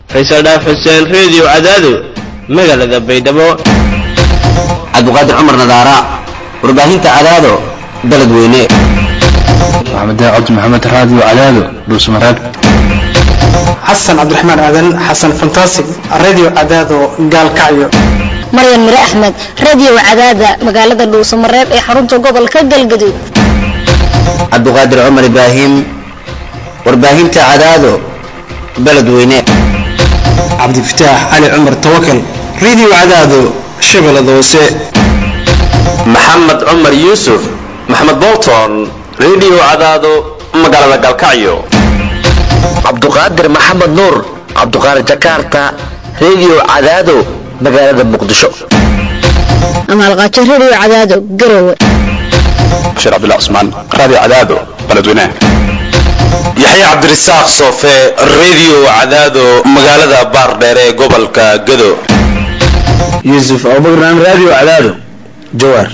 faysal dhaaf xuseen reediyo cadaado magaalada baydhabo cabdiqaadir cumar nadaara warbaahinta cadaado baled weyne maxamed cabdi maxamed raadiyo cadaado dhuusmareeb xasan cabdiraxmaan aadan xasan fantastic radio cadaado gaalkacyo maryan mire axmed radio cadaada magaalada dhuusamareeb ee xarunta gobolka galgaduud cabdiqaadir cumar ibraahim warbaahinta cadaado baled weyne cabdifataax cali cumar tawakal radio cadaado shabeellada hoose maxamed cumar yuusuf maxamed bolton radio cadaado magaalada galkacyo cabduqaadir maxamed nuur cabduqaadir jakarta radio cadaado magaalada muqdisho amaalqaajo radio cadaado garowe bashiir cabdullah cusmaan raadiyo cadaado baledweynaha yaxya cabdirasaaq soofe radio cadaado magaalada baardheer ee gobolka gado yuusuf abubakran radio cadaado jawaar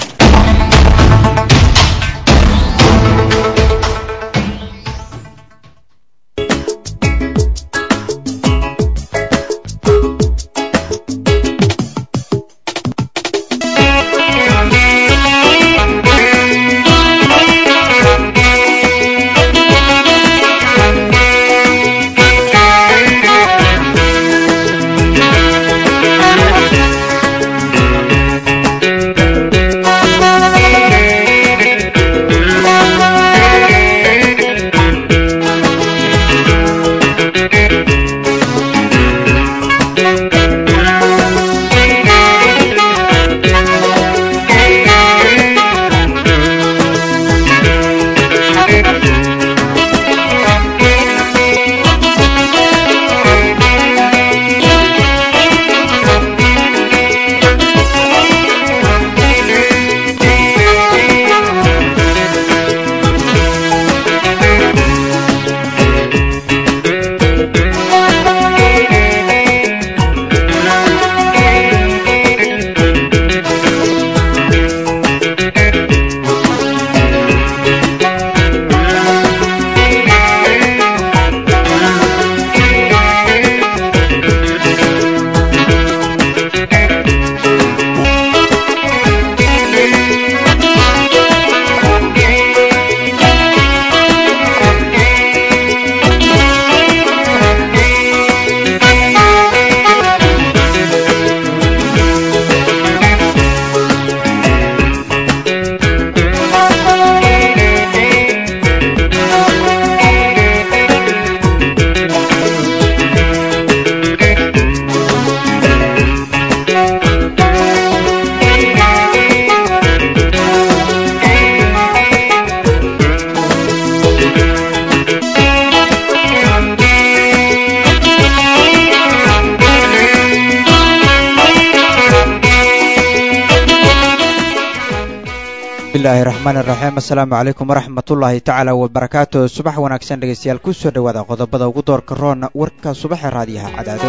bismillahi raxmaan iraxiim assalaamu calaykum waraxmatullaahi tacaala wabarakaatu subax wanaagsan dhegeystayaal ku soo dhowaada qodobada ugu doorka roon warka subaxa raadiyaha cadaado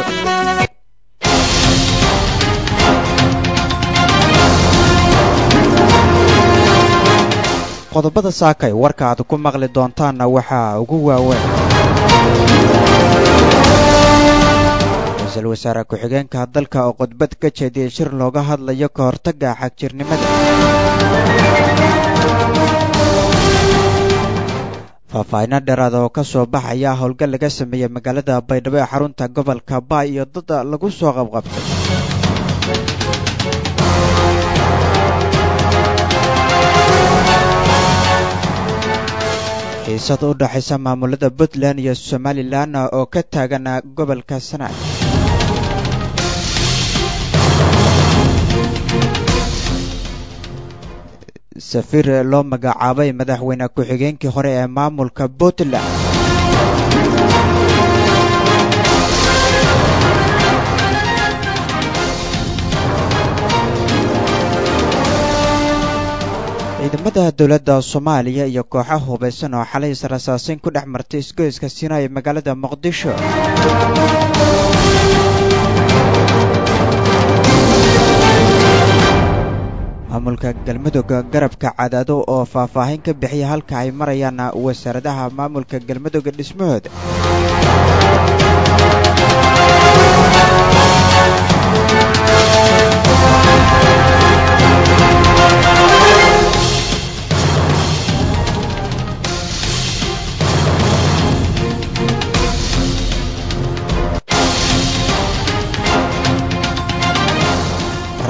qodobada saakay warka aad ku maqli doontaanna waxaa ugu waaweyn ra-iisul wasaare ku-xigeenka dalka oo khudbad ka jeediyey shir looga hadlayo ka hortagga xagjirnimada faahfaahinno dheeraada oo ka soo baxaya howlgal laga sameeyey magaalada baydhabo ee xarunta gobolka baay iyo dad lagu soo qabqabtay xiisad u dhaxaysa maamulada puntland iyo somalilan oo ka taagan gobolka sanaag safiir loo magacaabay madaxweyne ku-xigeenkii hore ee maamulka puntland ciidamada dowladda soomaaliya iyo kooxa hubaysan oo xalay israsaasin ku dhex martay isgoyska siina ee magaalada muqdisho maamulka galmudug garabka cadaado oo faahfaahin ka bixiya halka ay marayaan wasaaradaha maamulka galmudug dhismahooda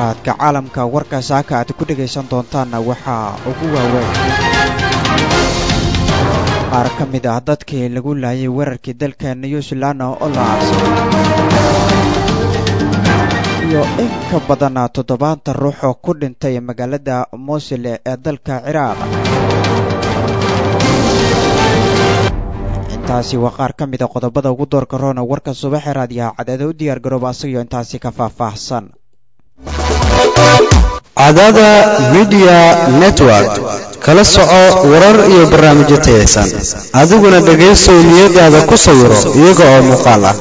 akhbaaraadka caalamka warka saaka aad ku dhegaysan doontaanna waxaa ugu waaweyn qaar ka mid ah dadkii lagu laayay weerarkii dalka new zealand oo la aabsaday iyo in ka badan toddobaatan ruux oo ku dhintay magaalada mosul ee dalka ciraaq intaasi waa qaar ka mid a qodobada ugu doorka roona warka subaxe raadiyaha cadeeda u diyaar garooba asagio intaasi ka faahfaahsan cadaada midiya network kala soco warar iyo barnaamijyo tayaysan adiguna dhegaysow niyadaada ku sawiro iyaga oo muuqaal ah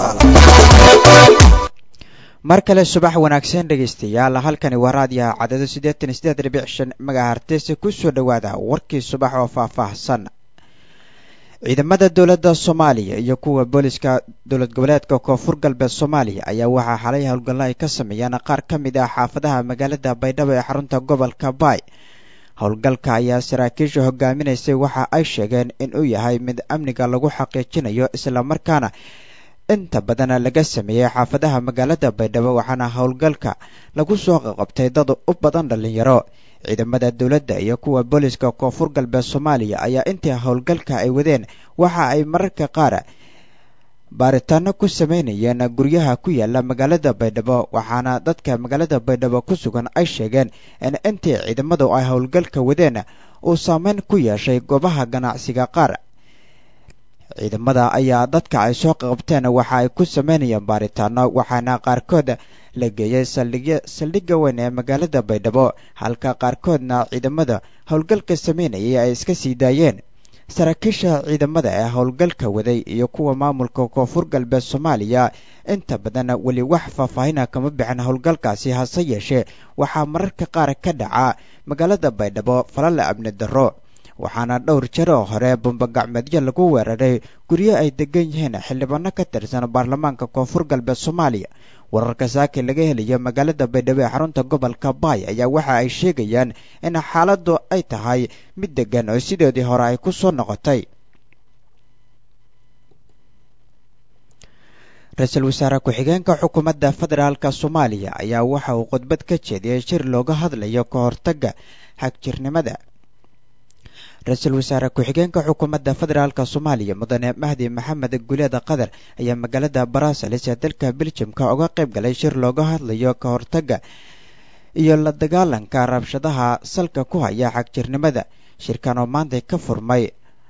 mar kale subax wanaagsan dhegaystayaal halkani waa raadiyaha cadado siddeetan iyo siddeed dhibic shan magahartese ku soo dhowaada warkii subax oo faahfaahsan ciidamada dowladda soomaaliya iyo kuwa booliska dowlad goboleedka koonfur galbeed soomaaliya ayaa waxaa xalay howlgallo ay ka sameeyeen qaar ka mid ah xaafadaha magaalada baydhabo ee xarunta gobolka baay howlgalka ayaa saraakiisha hogaaminaysay waxa ay sheegeen inuu yahay mid amniga lagu xaqiijinayo islamarkaana inta badan laga sameeyey xaafadaha magaalada baydhabo waxaana howlgalka lagu soo qaqabtay dad u badan dhallinyaro ciidamada dowladda iyo kuwa booliska koonfur galbeed soomaaliya ayaa intii howlgalka ay wadeen waxa ay mararka qaar baaritaano ku sameynayeen guryaha ku yaala magaalada baydhabo waxaana dadka magaalada baydhabo ku sugan ay sheegeen in intii ciidamadu ay howlgalka wadeen uu saameyn ku yeeshay goobaha ganacsiga qaar ciidamada ayaa dadka ay soo qabteen waxa ay ku sameynayeen baaritaano waxaana qaarkood la geeyey saldhigga weyn ee magaalada baydhabo halka qaarkoodna ciidamada howlgalka sameynayay ay iska sii daayeen saraakiisha ciidamada ee howlgalka waday iyo kuwa maamulka koonfur galbeed soomaaliya inta badan weli wax faahfaahina kama bixin howlgalkaasi hase yeeshee waxaa mararka qaar ka dhaca magaalada baydhabo falala amni darro waxaana dhowr jeer oo hore bumbagacmeedyo lagu weeraray guryo ay degan yihiin xildhibaano ka tirsan baarlamaanka koonfur galbeed soomaaliya wararka saaki laga helayo magaalada baydhabo ee xarunta gobolka baay ayaa waxa ay sheegayaan in xaaladdu ay tahay mid degan oo sideedii hore ay ku soo noqotay ra-iisul wasaare ku-xigeenka xukuumadda federaalk soomaaliya ayaa waxa uu khudbad ka jeediyey shir looga hadlayo ka hortagga xagjirnimada ra-iisul wasaare ku-xigeenka xukuumadda federaalk soomaaliya mudane mahdi maxamed guleeda qatar ayaa magaalada baraasalis ee dalka beljamka uga qayb galay shir looga hadlayo ka hortagga iyo la dagaalanka rabshadaha salka ku haya xagjirnimada shirkan oo maanta ka furmay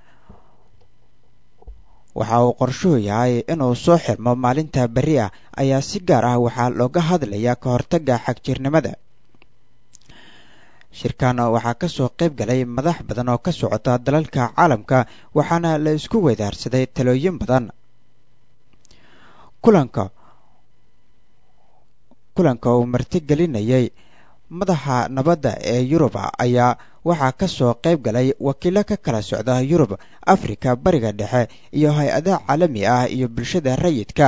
waxa uu qorshuhu yahay inuu soo xirmo maalinta berri ah ayaa si gaar ah waxaa looga hadlayaa ka hortagga xagjirnimada shirkan waxaa ka soo qayb galay madax badan oo ka socota dalalka caalamka waxaana la isku weydaarsaday talooyin badan kulanka kulanka uu martigelinayay madaxa nabadda ee yurub ayaa waxaa ka soo qayb galay wakiilo ka kala socda yurub afrika bariga dhexe iyo hay-ada caalami ah iyo bulshada rayidka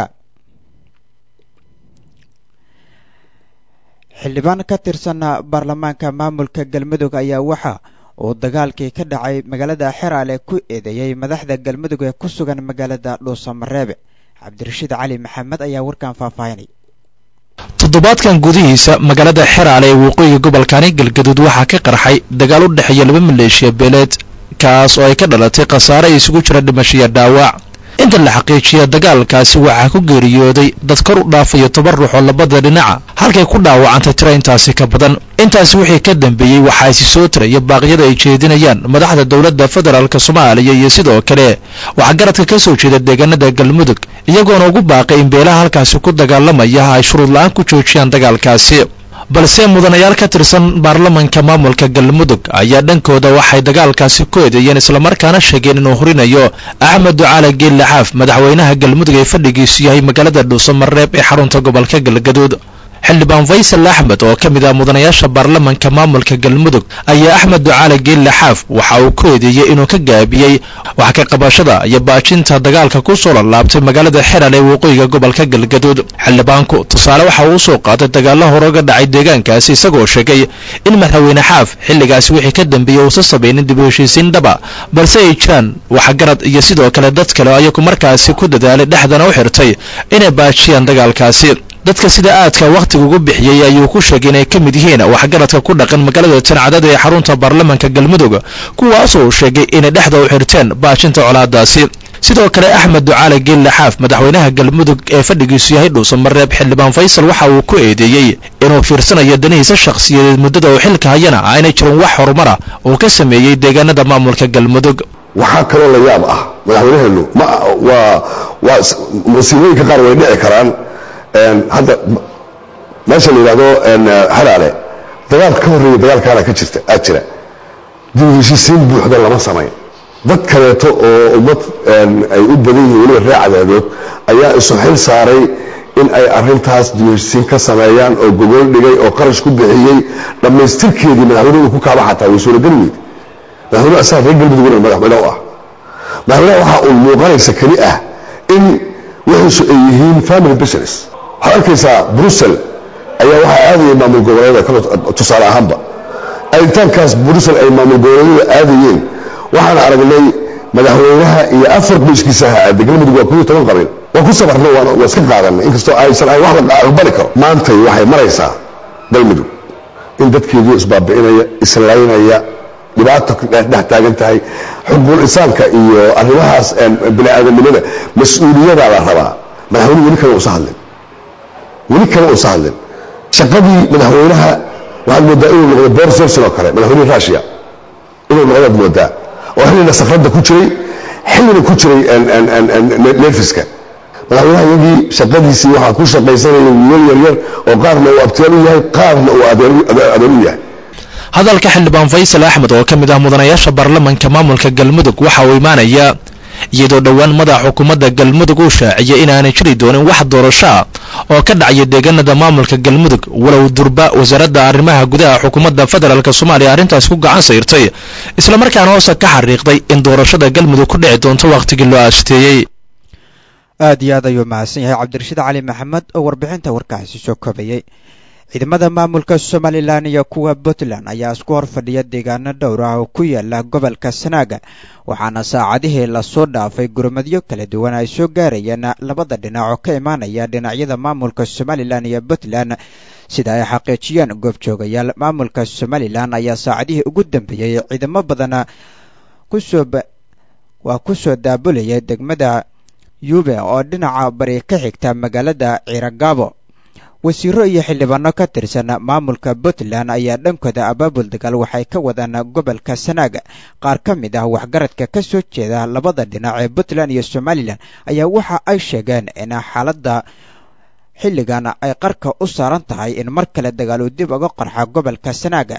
xildhibaan ka tirsan baarlamaanka maamulka galmudug ayaa waxa uu dagaalkii ka dhacay magaalada xeraale ku eedeeyey madaxda galmudug ee ku sugan magaalada dhuusamareebe cabdirashiid cali maxamed ayaa warkan faahfaahinay toddobaadkan gudihiisa magaalada xeraale ee waqooyiga gobolkani galgaduud waxaa ka qarxay dagaal u dhexeeya laba maleeshiya beeleed kaas oo ay ka dhalatay khasaare ay isugu jira dhimashiya dhaawac inta la xaqiijiya dagaalkaasi waxaa ku geeriyooday dad kor u dhaafayo toban ruux oo labada dhinaca halkay ku dhaawacantay tiro intaasi ka badan intaasi wixii ka dambeeyey waxaa isi soo tiraya baaqyada ay jeedinayaan madaxda dowladda federaalk soomaaliya iyo sidoo kale waxaa garadka ka soo jeeda deegaanada galmudug iyagoona ugu baaqay in beelaha halkaasi ku dagaalamaya ay shuruud la-aan ku joojiyaan dagaalkaasi balse mudanayaal ka tirsan baarlamanka maamulka galmudug ayaa dhankooda waxay dagaalkaasi ku eedeeyeen islamarkaana sheegeen inuu horinayo axmed ducaale geelle xaaf madaxweynaha galmudug ee fadhigiisu yahay magaalada dhuusamareeb ee xarunta gobolka galgaduud xildhibaan faysal axmed oo ka mid ah mudanayaasha baarlamanka maamulka galmudug ayaa axmed ducaale geelle xaaf waxa uu ku eedeeyey inuu ka gaabiyey wax ka qabashada iyo baajinta dagaalka ku soo lalaabtay magaalada xeral ee waqooyiga gobolka galgaduud xildhibaanku tusaale waxa uu usoo qaatay dagaalo hore uga dhacay deegaankaasi isagoo sheegay in madaxweyne xaaf xilligaasi wixii ka dambeeyey uusa samaynin dib u heshiisiin dhaba balse ay jiraan waxgarad iyo sidoo kale dad kale ayagu markaasi ku dadaalay dhexdana u xirtay inay baajiyaan dagaalkaasi dadka sida aadka wakhtiga ugu bixiyey ayuu ku sheegay inay ka mid yihiin waxgaradka ku dhaqan magaalada tancadada ee xarunta baarlamanka galmudug kuwaasoo uu sheegay inay dhexda u xirteen baashinta colaadaasi sidoo kale axmed ducaale geelle xaaf madaxweynaha galmudug ee fadhigiisu yahay dhuusamareeb xildhibaan faysal waxa uu ku eedeeyey inuu fiirsanayo danihiisa shakhsiyadeed muddada uu xilka hayana aynay jirin wax horumara uu ka sameeyey deegaanada maamulka galmudug waxaa kaloo la yaab ah madaxweynaheenu ma waa waa musiibooyinka qaar way dhici karaan hadda meesha la yidhahdo halaale dagaal ka horreeya dagaalkaana ka jirta aad jira dib heshiisiin buuxda lama samayn dad kaleeto oo ummad ay u badan yihiin weliba ree cadaadood ayaa isu xil saaray in ay arintaas dib heshiisiin ka sameeyaan oo gogol dhigay oo qarash ku bixiyey dhammaystirkeedii madaxweynuhu ku kaaba xataa way suurageli weyd madaxweynuhu asaga reer galmuduguna madaxweyne u ah madaxweynaha waxaa uun muuqanaysa keli ah in wixiisu ay yihiin family business waxaad arkaysaa brussel ayaa waxaa aadayay maamul goboleedyada tusaale ahaanba aaditaankaas brussel ay maamul goboleedyada aadayeen waxaan aragnay madaxweynaha iyo afar qoyskiisa ha aada galmudug waa kuyo toban qabiil waa ku sabarnay waa iska qaadanay inkastoo aysan ahayn wax la aqbali karo maantay waxay maraysaa galmudug in dadkeedii isbaabi'inaya islaynaya dhibaato dhex taagan tahay xuquuq insaanka iyo arrimahaas bini aadamnimada mas-uuliyadaa la rabaa madaxweynuhu weli kale uusa hadlin weli kale uusa hadlin shaqadii madaxweynaha waxaad moodaa inuu noqdo boris johnson oo kale madaxweynihii russia inuu noqdaad moodaa oo xillina safradda ku jiray xillina ku jiray nerfiska madaxweynaha iyagii shaqadiisii waxaa ku shaqaysanaya wiilal yaryar oo qaarna uu abtiyaan u yahay qaarna uu adeer u yahay hadalka xildhibaan faysal axmed oo ka mid ah mudanayaasha baarlamanka maamulka galmudug waxa uu imaanayaa iyadoo dhowaan madaxa xukuumadda galmudug uu shaaciyay inaanay jiri doonin wax doorasho ah oo ka dhacaya deegaanada maamulka galmudug walow durba wasaaradda arrimaha gudaha xukuumadda federaalk soomaaliya arrintaas ku gacan sayrtay islamarkaana hoose ka xariiqday in doorashada galmudug ku dhici doonto wakhtigii loo aasteeyey aad iyo aad ayuu mahadsan yahay cabdirashiid cali maxamed oo warbixinta warkaasi soo koobayey ciidamada maamulka somalilan iyo kuwa puntland ayaa isku hor fadhiya deegaano dhowr ah oo ku yaala gobolka sanaaga waxaana saacadihii lasoo dhaafay gurmadyo kala duwan ay soo gaarayeen labada dhinac oo ka imaanaya dhinacyada maamulka somalilan iyo puntland sida ay xaqiijiyeen goobjoogayaal maamulka somalilan ayaa saacadihii ugu dambeeyey ciidamo badan kusoo waa kusoo daabulaya degmada yube oo dhinaca bari ka xigta magaalada ciiragaabo wasiiro iyo xildhibaano ka tirsan maamulka puntland ayaa dhankooda abaabul dagaal waxay ka wadaan gobolka sanaaga qaar ka mid ah waxgaradka ka soo jeeda labada dhinac ee puntland iyo somalilan ayaa waxa ay sheegeen in xaaladda xilligan ay qarka u saaran tahay in mar kale dagaal uu dib uga qarxa gobolka sanaaga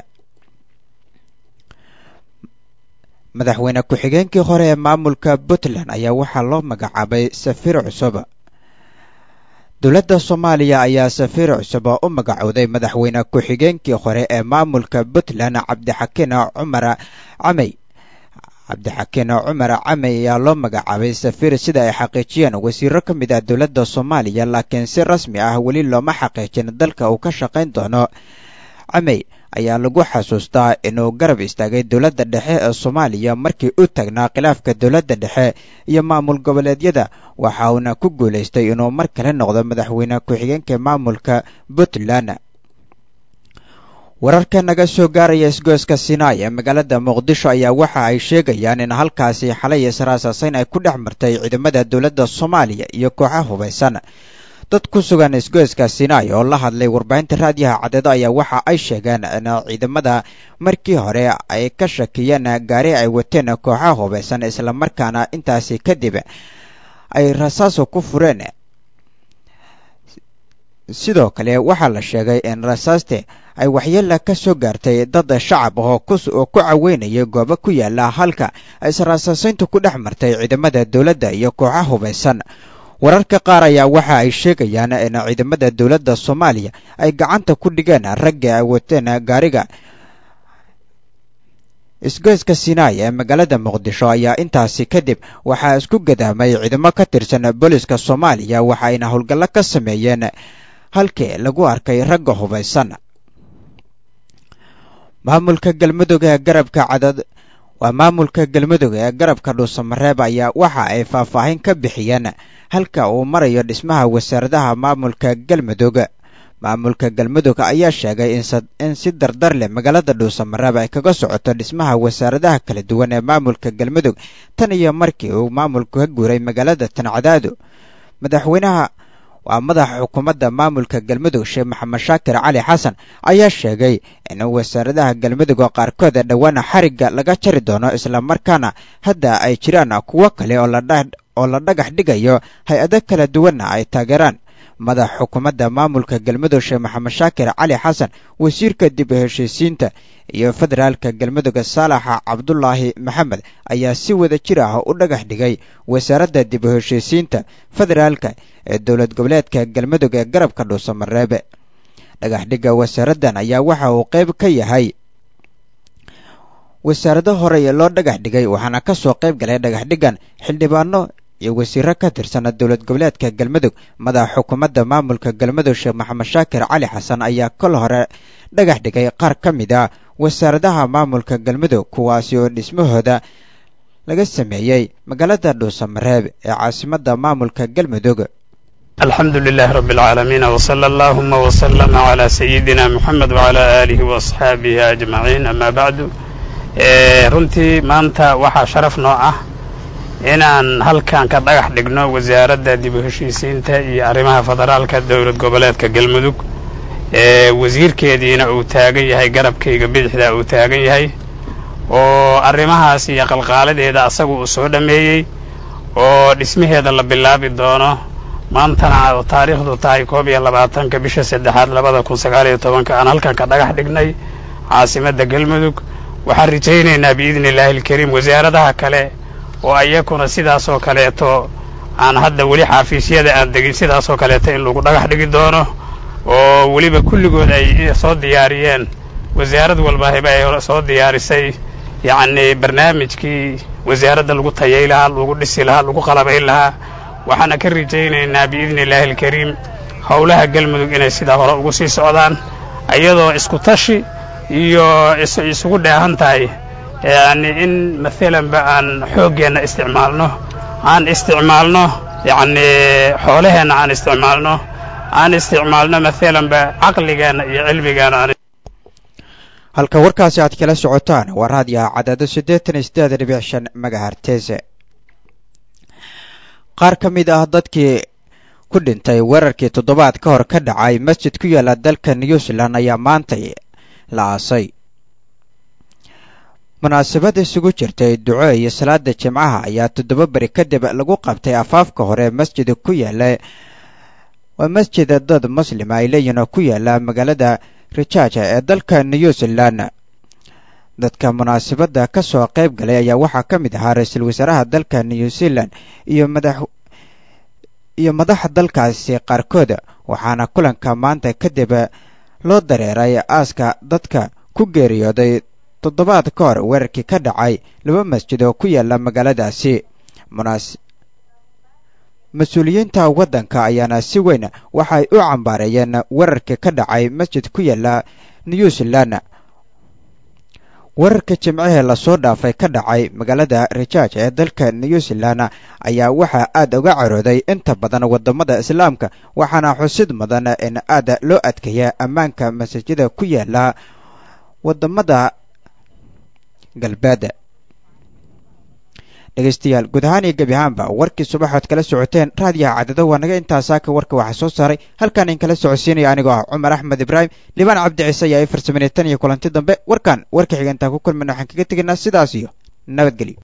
madaxweyne ku-xigeenkii hore ee maamulka puntland ayaa waxaa loo magacaabay safiir cusub dowladda soomaaliya ayaa safiir cusub oo u magacowday madaxweyne ku-xigeenkii hore ee maamulka puntland cabdixakiin cumar camey cabdixakiin cumar camey ayaa loo magacaabay safiir sida ay xaqiijiyeen wasiiro ka mid ah dowladda soomaaliya laakiin si rasmi ah weli looma xaqiijin dalka uu ka shaqayn doono camey ayaa lagu xasuustaa inuu garab istaagay dowladda dhexe ee soomaaliya markii u tagnaa khilaafka dowladda dhexe iyo maamul goboleedyada waxa uuna ku guulaystay inuu mar kale noqdo madaxweyne ku-xigeenka maamulka puntland wararka naga soo gaaraya isgoyska sinai ee magaalada muqdisho ayaa waxa ay sheegayaan in halkaasi xalay israasaasayn ay ku dhex martay ciidamada dowladda soomaaliya iyo kooxa hubaysan dad ku sugan isgoyska sinai oo la hadlay warbaahinta raadiyaha cadeedo ayaa waxa ay sheegeen in ciidamada markii hore ay ka shakiyeen gaari ay wateen kooxaha hubaysan islamarkaana intaasi kadib ay rasaaso ku fureen sidoo kale waxaa la sheegay in rasaaste ay waxyeela ka soo gaartay dad shacab oo oo ku caweynayay goobo ku yaala halka israasaasayntu ku dhex martay ciidamada dowladda iyo kooxaha hubaysan wararka qaar ayaa waxa ay sheegayaan in ciidamada dowladda soomaaliya ay gacanta ku dhigeen ragga ay wateen gaariga isgoyska sinai ee magaalada muqdisho ayaa intaasi kadib waxaa isku gadaamay ciidamo ka tirsan booliska soomaaliya waxa ayna howlgallo ka sameeyeen halkii lagu arkay ragga hubaysan maamulka galmudug ee garabka cadad waa maamulka galmudug ee garabka dhuusamareeb ayaa waxa ay faahfaahin ka bixiyeen halka uu marayo dhismaha wasaaradaha maamulka galmudug maamulka galmudug ayaa sheegay in si dardar leh magaalada dhuusamareeb ay kaga socoto dhismaha wasaaradaha kala duwan ee maamulka galmudug tan iyo markii uu maamulku ka guuray magaalada tancadaado madaxweynaha waa madaxa xukuumadda maamulka galmudug sheekh maxamed shaakir cali xasan ayaa sheegay in wasaaradaha galmudug oo qaarkood dhowaana xarigga laga jari doono islamarkaana hadda ay jiraan kuwo kale oo la dhagax dhigayo hay-ado kala duwanna ay taageeraan madaxa xukuumadda maamulka galmudug sheekh maxamed shaakir cali xasan wasiirka dib u heshiisiinta iyo federaalka galmudug saalaxa cabdulaahi maxamed ayaa si wada jir ah u dhagax dhigay wasaaradda dib u heshiisiinta federaalka ee dowlad goboleedka galmudug ee garabka dhuusamareebe dhagax dhigga wasaaraddan ayaa waxa uu qayb ka yahay wasaarado horey loo dhagax dhigay waxaana ka soo qayb galay dhagax dhiggan xildhibaano iyo wasiiro ka tirsan dowlad goboleedka galmudug madaxa xukuumadda maamulka galmudug sheekh maxamed shaakir cali xasan ayaa kol hore dhagax dhigay qaar ka mid a wasaaradaha maamulka galmudug kuwaasi oo dhismahooda laga sameeyey magaalada dhuusamareeb ee caasimadda maamulka galmudug alxamdu lilahi rabi اlcaalamiin wsala allahuma wslama cla sayidina muxamed wcla aalihi waasxaabihi ajmaciin ama bacdu runtii maanta waxaa sharaf noo ah inaan halkan ka dhagax dhigno wasaaradda dib u heshiisiinta iyo arrimaha federaalka dowlad goboleedka galmudug ee wasiirkeediina uu taagan yahay garabkayga bidixda uu taagan yahay oo arrimahaas iyo qalqaaladeeda asagu uu soo dhammeeyey oo dhismaheeda la bilaabi doono maantana taariikhdu tahay koob iyo labaatanka bisha saddexaad labada kun sagaal iyo tobanka aan halkan ka dhagax dhignay caasimadda galmudug waxaan rajaynaynaa biidni illaahi alkariim wasaaradaha kale oo ayakuna sidaasoo kaleeto aan hadda weli xaafiisyada aan degin sidaasoo kaleeto in lagu dhagax dhigi doono oo weliba kulligood ay soo diyaariyeen wasaarad walba heba ay soo diyaarisay yacnii barnaamijkii wasaaradda lagu tayay lahaa lagu dhisi lahaa lagu qalabayn lahaa waxaana ka rajaynaynaa biidni illaahi alkariim howlaha galmudug inay sidaa hore ugu sii socdaan iyadoo isku tashi iyo isugu dheehan tahay yani in maalanba aan xooggeenna isticmaalno aan isticmaalno yacni xoolaheenna aan isticmaalno aan isticmaalno maalanba caqligeenna iyo cilmigeenna aan halka warkaasi aad kala socotaan waa raadiyaha cadaado siddeetan iyo siddeed dhibic shan magahartese qaar ka mid ah dadkii ku dhintay weerarkii toddobaad ka hor ka dhacay masjid ku yaala dalka new zealand ayaa maantay la aasay munaasabad isugu jirtay duco iyo salaada jimcaha ayaa toddoba beri kadib lagu qabtay afaafka hore masjida ku yaala waa masjida dad muslima ay leeyihin oo ku yaala magaalada rijaja ee dalka new zealand dadka munaasabadda ka soo qayb galay ayaa waxaa ka mid ahaa ra-iisul wasaaraha dalka new zealand iyo madax iyo madaxa dalkaasi qaarkood waxaana kulanka maanta kadib loo dareeray aaska dadka ku geeriyooday toddobaad ka hor weerarkii ka dhacay laba masjid oo ku yaala magaaladaasi munaas mas-uuliyiinta waddanka ayaana si weyn waxay u cambaareeyeen weerarkii ka dhacay masjid ku yaala new zealand weerarka jimcihii lasoo dhaafay ka dhacay magaalada rijaaj ee dalka new zealand ayaa waxaa aad uga carooday inta badan waddamada islaamka waxaana xusid mudan in aad loo adkeeya ammaanka masaajida ku yaala waddamada galbeed dhegeystayaal guud ahaan iyo gebi ahaanba warkii subaxood kala socoteen raadiyaha cadado waa naga intaasaaka warka waxaa soo saaray halkaan in kala socodsiinaya anigoo ah cumar axmed ibraahim libaan cabdi ciise ayaa i farsamanay tan iyo kulanti dambe warkan warka xiga intaan ku kulmayna waxaan kaga tegaynaa sidaas iyo nabadgelyo